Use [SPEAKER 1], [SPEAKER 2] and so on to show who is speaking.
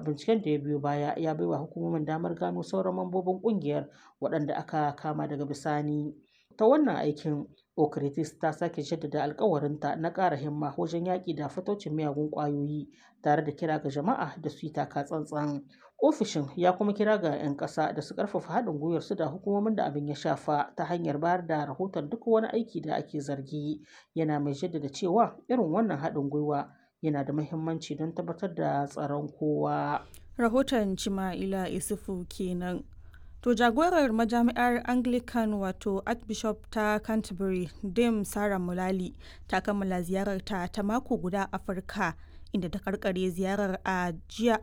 [SPEAKER 1] binciken da ya biyo baya ya baiwa hukumomin damar gano sauran mambobin kungiyar waɗanda aka kama daga bisani ta wannan aikin okritis ta sake jaddada alkawarinta na ƙara himma wajen yaƙi da fatocin miyagun ƙwayoyi tare da kira ga jama'a da su yi taka tsantsan ofishin ya kuma kira ga 'yan ƙasa da su ƙarfafa haɗin gwiwar su da hukumomin da abin ya shafa ta hanyar bayar da rahoton duk wani aiki da ake zargi yana mai jaddada cewa irin wannan haɗin gwiwa yana da muhimmanci don tabbatar da tsaron kowa.
[SPEAKER 2] Rahoton Cima'ila Isufu kenan. To jagorar majami'ar Anglican wato Archbishop ta Canterbury, Dame Sarah Mulali, ta kammala ziyararta ta mako guda Afirka inda ta karkare ziyarar a jiya